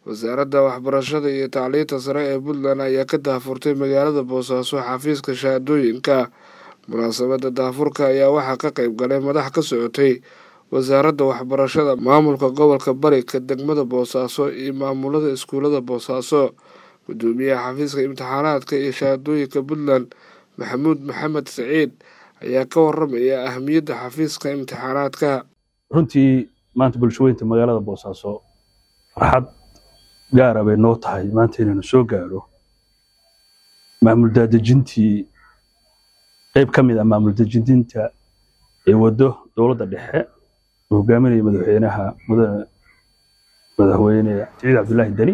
wasaaradda waxbarashada iyo tacliinta sare ee puntland ayaa ka daahfurtay magaalada boosaaso xafiiska shahaadooyinka munaasabadda daahfurka ayaa waxaa ka qayb galay madax ka socotay wasaaradda waxbarashada maamulka gobolka bari ka degmada boosaaso iyo maamulada iskuulada boosaaso gudoomiyaha xafiiska imtixaanaadka iyo shahaadooyinka puntland maxamuud maxamed saciid ayaa ka waramaya ahamiyadda xafiiska imtixaanaadka runtii maanta bulshaweynta magaalada boosaaso farxad gaara bay noo tahay maanta inaynu soo gaaro maamul daadejintii qayb ka mid ah maamul dejinta ee waddo dowladda dhexe uu hogaaminaya madaxweynaha mudane madaxweyne siciid cabdullaahi deni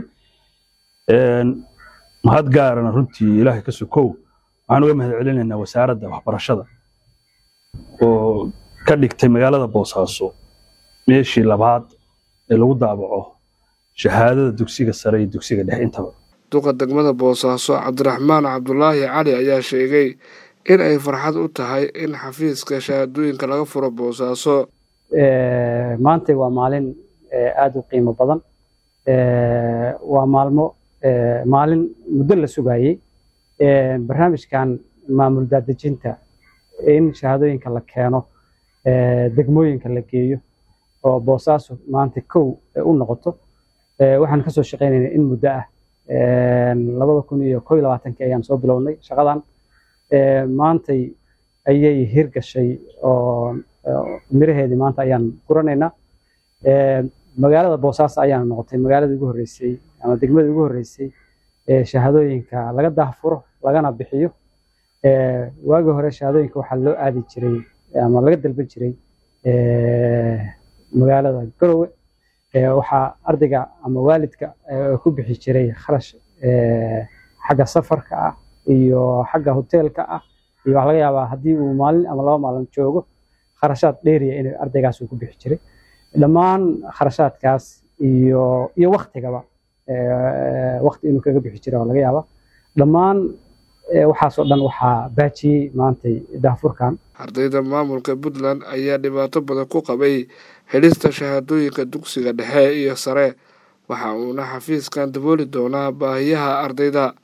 mahad gaarana runtii ilaahay ka sokow waxaan uga mahad celinaynaa wasaaradda waxbarashada oo ka dhigtay magaalada boosaaso meeshii labaad ee lagu daabaco shahaadada dugsiga sare iyo dugsiga dhexe intaba duqa degmada boosaaso cabdiraxmaan cabdulaahi cali ayaa sheegay in ay farxad u tahay in xafiiska shahaadooyinka laga furo boosaaso maanta waa maalin aada u qiimo badan waa maalmo maalin muddo la sugayey barnaamijkan maamul daadejinta in shahaadooyinka la keeno degmooyinka la geeyo oo boosaaso maanta kow u noqoto waxaan kasoo shaqeynayna in muddo ah labada kun iyo koo iyo labaatankii ayaan soo bilownay shaqadan maantay ayay hirgashay oo miraheedii maanta ayaan guranaynaa magaalada boosaaso ayaana noqotay magaaladii ugu horreysay ama degmadii ugu horreysay ee shahaadooyinka laga daahfuro lagana bixiyo waagii hore shahaadooyinka waxaa loo aadi jiray ama laga dalban jiray magaalada garowe waxaa ardayga ama waalidka ku bixi jiray kharash xagga safarka ah iyo xagga hoteelka ah iyo waxaa laga yaabaa haddii uu maalin ama laba maalin joogo kharashaad dheeriya in ardaygaas uu ku bixi jiray dhammaan kharashaadkaas iyo iyo waktigaba wakti inuu kaga bixi jiray waa laga yaabaa dhammaan waxaasoo dhan waxaa baajiyey maantay daafurkan ardayda maamulka puntland ayaa dhibaato badan ku qabay helista shahaadooyinka dugsiga dhexe iyo sare waxa uuna xafiiskan dabooli doonaa baahiyaha ardayda